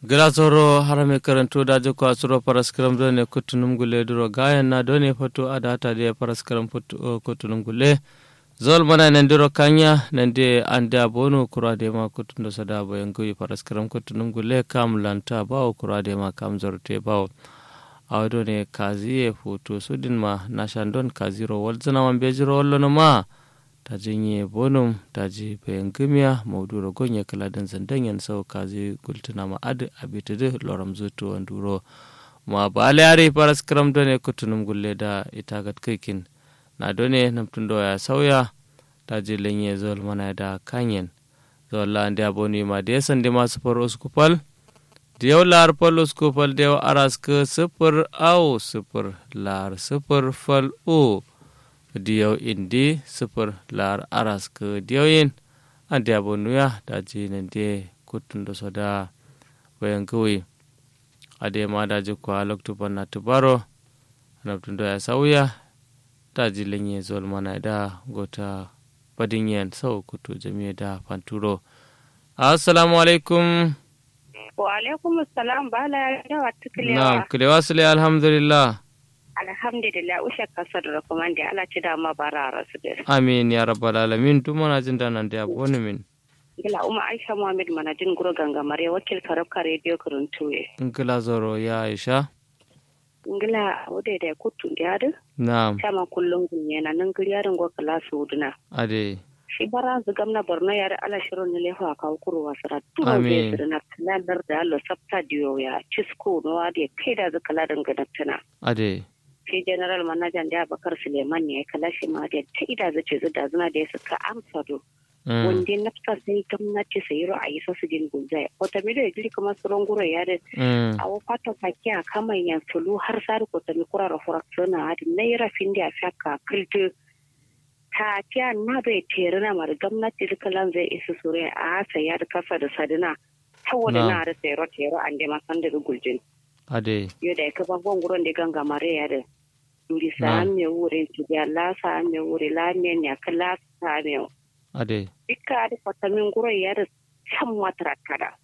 glasoro harame karanto dajo ko asuro paraskram do ne kutunum gule duro gayan na do ne foto adata de paraskram foto kutunum gule zol mana nan duro kanya nan de ande abonu kura de ma kutundo sada bo yangu paraskram kutunum gule kam lanta bawo kura de ma kam zorte bawo awdo ne kazi e foto sudin ma nashandon kaziro walzana man bejiro wallono ma ta jinye bonum ta ji bayan gimiya mauduro gonye kaladin zandanyan sau kazi gultuna ma adi abitidi loram zutu wanduro ma ba yare paras kram done kutunum gulle da itagat kikin na done namtun ya sauya ta ji lenye zol mana da kanyen zol la andi aboni ma da yasan da masu far uskupal da yau lar fal uskupal da yau aras ka sifir au sifir lar sifir fal o diyaw indi sifir lar aras ke diyaw ande abonuya daji nende kutundo soda bayan gawi ade ma daji kwa loktu banna tubaro naptundo ya sauya daji lenye zol mana da gota badinyen sau kutu jami'a da fanturo assalamu alaikum wa alaikum assalam bala yawa tukulewa na'am kulewa sule alhamdulillah alhamdulillah ushe kasar da kuma da ala ci dama bara rasu da amin ya rabbal alamin duk mana jin da nan da yabo ni min gila umma aisha muhammad manajin guro gangamare wakil karabka radio kuruntuwe ngila zoro ya aisha ngila wode da kutu da yadu na'am sama kullum gunye na nan guri yarin go kala su duna ade shi bara zu gamna borno yar ala shirin ne lefa ka kuru wasara tu Amin. be sirna kalandar da allo sabta diyo ya cisko no ade kai da zu kala dangana tana ade shi general manajan da bakar suleiman ne ya kala shi ma da ta ida zace zu da zuna da ya suka amsa do Mm. wanda nafsa sai gwamnati sai ro a yi sasu din gunzai wata mi da giri kuma suron gura ya da Mm. a wafata sake a kama yan tulu har sari ko tami kura da furaksuna hadi naira fin da faka kiltu ta tiya na bai tere na mara gwamnati da kalan zai isa sure a hasa ya da kasa da sadina saboda Na. na da tsero tsero an da masan da guljin ade yau da ya kaba gwangwuron da ganga mare ya da duri Na. sa me wure ya la sa me wure la me ya kala sa me ade dukka da fatamin guro ya da can wata kada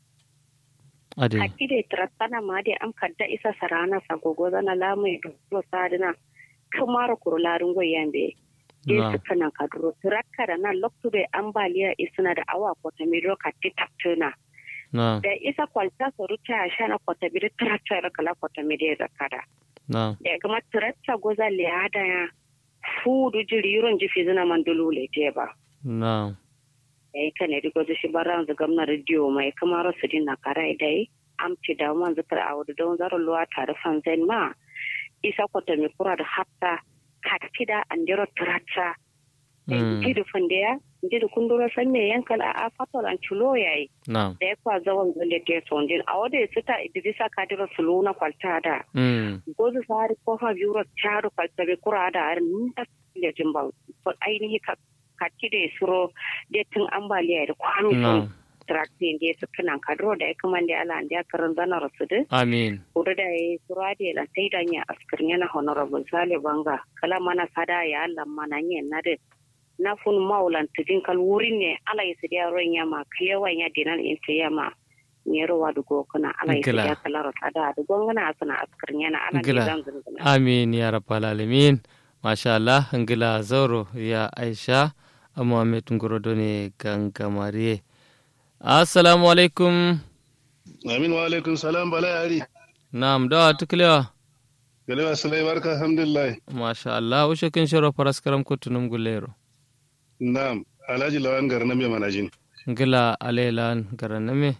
ade Haki da tarattana ma da am kadda isa sarana sa gogo zana lamu ya duro sadina kamar kurularin goyen be Na. ye su kana kaduro tirakka da nan loktu da ambaliya isuna da awa kwata mi roka titattuna na da isa kwalta su ruta ya shana kwata bi da tirakta ya kala kwata mi da zakada na da kuma tirakta goza liyada ya fudu jiri yuron jifi zina man dulule te ba na ya yi kane duk wasu shi baran zu gamna rediyo mai kamar su din na kara idai amci da man zikar a wadda don zaro luwa tare fanzan ma isa kwata mai kura da hatta katida an jiro turata Mm. ji da fundiya ji da kundura san me yankal a a fatar an culo yayi na da ya kwa zawon zole te sondin a wadda ya sita idrisa kadira sulu na kwalta da Mm. gozu sari kofa biyu charu kwalta bai kura da arin ta da jimba ainihi ka katida ya suro da tun ambaliya da kwami sun na trakti ndi su kanan kadro da ya kuma ndi ala ndi akaran zana rasudu amin kudu da ya sura da la sai da nya askar yana honorable sale banga kala mana sada ya Allah mana nya na de na fun maulan tudin kal wurin ne ala ya sidiya ron ya ma kalewa ya dinan in ta ya ma ne rowa da gokuna ala ya Gila. sidiya kala rata da gongana asana askar yana ala ne Gila. zan zunguna amin ya rabbal alamin masha Allah ngila zauro ya aisha Muhammad ngorodo ne gangamare assalamu alaikum Amin wa alaikum salam bala yari. na'am da tuklewa Galewa salai barka alhamdulillah. masha Allah ushe kin shiro paraskaram kutunum gulero Na'am, Alhaji Lawan Garna mai manajin. ngila alaylan garaname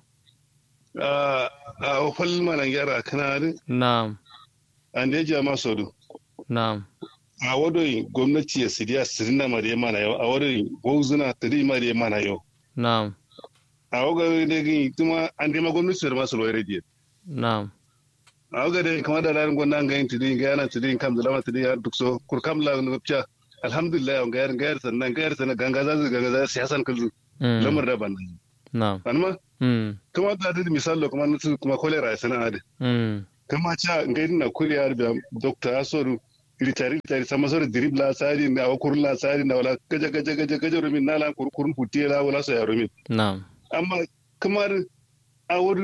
A a ofal manan gyara kana din na'am an da ya ma sodu. na'am A wadoi gwamnati ya sidiya sirina ma da ya mana yau, a wadoi gwauzuna tiri ma da ya mana yau. na'am A waga da gini tuma an dai ma gwamnati da masu loyar rediyo. na'am A waga da kama da larin gwamnati an gayin tiri ga yana tiri kam da lama tiri ya duk so kurkam la nupcha. Alhamdulillah an gayar gayar sannan gayar sannan ganga za su ganga za su siyasan kullu. Mm. Lamar da ban nan. na'am Anma Mm. kuma da da misalo kuma nutu kuma kolera ya sana'a da. Mm. kama cha ngai na kuriya da dokta asoru ritari ritari sama sore dribla sari na wa kurla sari na wala gaja gaja gaja gaja rumin nala kurkurun hutiela wala so ya rumin na'am amma kamar a wuri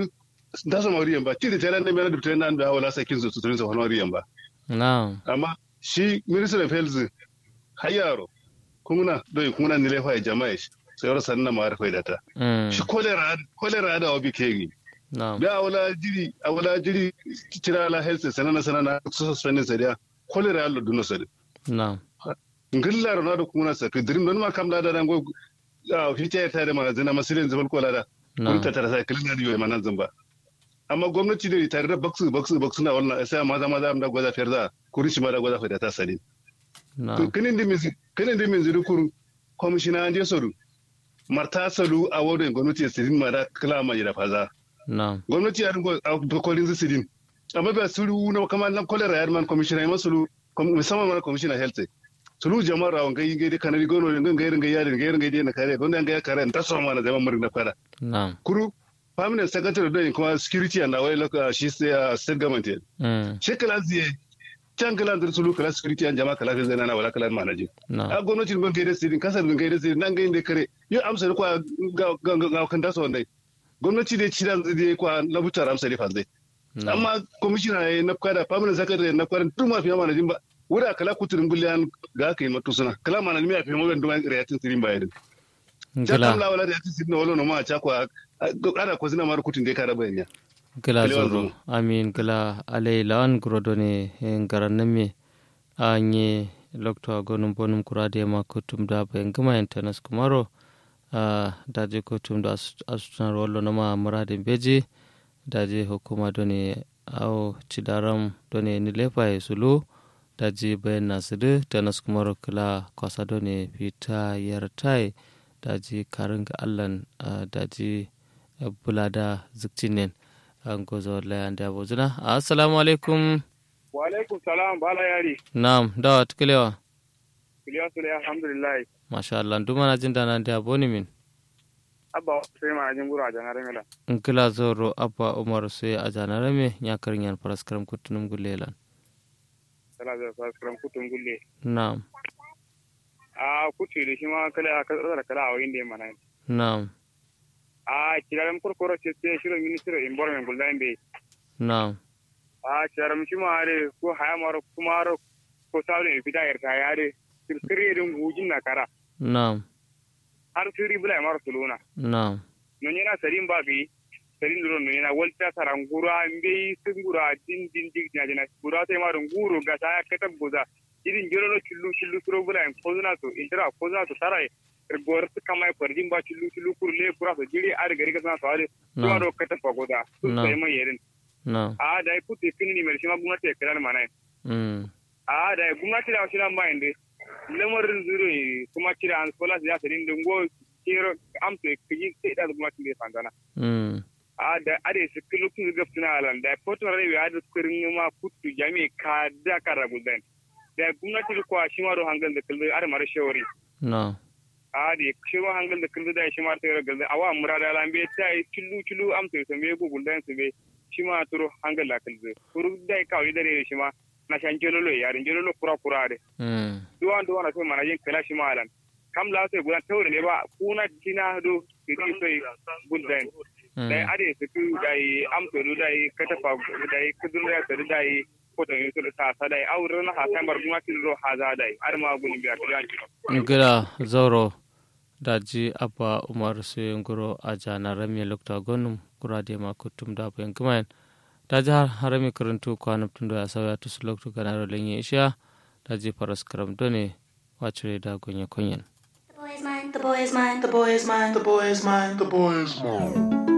da su mauriyan ba tiri tare ne mena dubta nan da wala sakin su tuturin sa mauriyan ba na'am amma shi minister of health hayaro kuma doi kuma ni lefa jama'a shi sai wara sanna ma arfa da ta mm shi kolera kolera da obi kegi na'am da wala jiri a wala jiri kira la health sanana sanana su suspendin sa dia kolera allo duno sa na'am ngilla ro na da kuma sa ke dirim don ma kam da da ngo a fita ta da magazina masilin zaman kola da kun na'am ta tara sai kilin da yoyi manan zamba amma gwamnati da tare da baksu baksu baksu na wannan sai maza maza da gwaza fiyar da kuri shi ma da gwaza fiyar ta sani to na'am kinin da min kinin da min zuru kur komishina an je soru marta salu a wurin gwamnati ya sidin ma da kala ma da faza na'am gwamnati ya ringo a dokorin su sidin amma ba sulu na kamar nan kolera ya man komishina ya masulu musamman ma komishina health sulu jama'ar rawon gai gai da kanari gono ne gai gai yadin gai gai na kare gwamnati gai kare ta so ma na zaman murin na fara na'am kuru permanent secretary da kuma security and away local shi sai a state government yan mm shi kala ziye can kala da sulu kala security and jama'a kala zai na wala kala manaje na'am a gwamnati ban gaida sidin kasar ban gaida sidin nan gaida kare yau amsa da kwa ga ga ga kan dasa wanda gwamnati da ci da zai kwa na buta amsa da fanzai na'am amma commissioner ya na kada permanent secretary na kwarin tun ma fiye manajin ba wura kala kuturin gulliyan ga aka yi matu suna kala manajin ya fiye magan duwan riyatin sirin bayan gila Jakam la wala da yati sidna wala no ma cha kwa ana ko zina mar kutin de kara bayan ya. gila Kalewa zoro zoro. amin gila alai lawan grodone ngaran name anye lokto gonum bonum kurade ma kutum da bayan gama internet kumaro a daje kutum da asutan rollo na ma muradin beji daje hukuma done au cidaram done ni lefa e sulu daje bayan nasiru tanas kumaro kila kwasa done fita yartai daji karinga allan ah, daji eh, bulada ziktinen an gozo layan da bozuna assalamu alaikum wa alaikum salam bala yari na'am dawa tukulewa kiliya sule alhamdulillah masha Allah duma na jin dana da boni min abba sai ma jin gura jana remela in kila zoro abba umar sai a janare me ya karin yan paraskaram kutunum gulelan sala da saskram kutun gulle na'am a kutu da shi ma kala ka tsara kala a wayin da mana na'am a kiraram kurkoro ce ce shiro ministry of environment guldan be na'am a kiraram shi ma are ko haya maro kuma aro ko sabu ne fita yarta yare sirri din gujin na kara na'am har sirri bula maro suluna na'am non yana sarin ba bi sarin duro non yana walta sarangura mbe singura din din din na jina gura sai ma nguru ga ta katab goza irin jero chillu chillu suro bula en kozuna to intera kozuna to sarai gor su kama pardin ba chillu chillu kur le kura to jiri ar gari ka sana to are to na'am aro katab goza to No. sai mai yerin na'am a da ku te finni mer shima gumnati e kala mana mm a da gumnati da shi nan ba inde lamarin zuro kuma kira an sola ya sarin dingo kiro amto kiji sai da gumnati ne fandana mm a da ade su kilukun ga fina alan da foton rai ya da kurin ma kutu jami ka da kara gudan da gwamnati ko shi ma do hangal da kullu ar mara shawari na'am a da shi ma hangal da kullu da shi ma ta ga awa murada lan be ta yi killu killu am to me go gudan su be shi ma turo hangal la kullu kuru da ka wi dare shi ma na shan jelolo yarin jelolo kura kura de mm duwan duwan na sai mana yin kala shi ma alan kam la sai gudan tawre ne ba kuna tina do ki sai gudan dai mm ade su ku dai amso du dai katafa dai kudun da su dai ko da yusu da sa dai auren na hasan bar kuma tin ro haza dai ar ma gun biya kiyan ki gila zoro daji abba umar sai ngoro a janare me lokto gonum kurade ma kutum da bayan gama daji har harami karantu kwanum tun da ya sauya tusu lokto ganaro lenye isha daji faras karam done wacire da gonye konyen The boy is mine, the boy is mine, the boy is mine, the boy is mine, the boy is mine.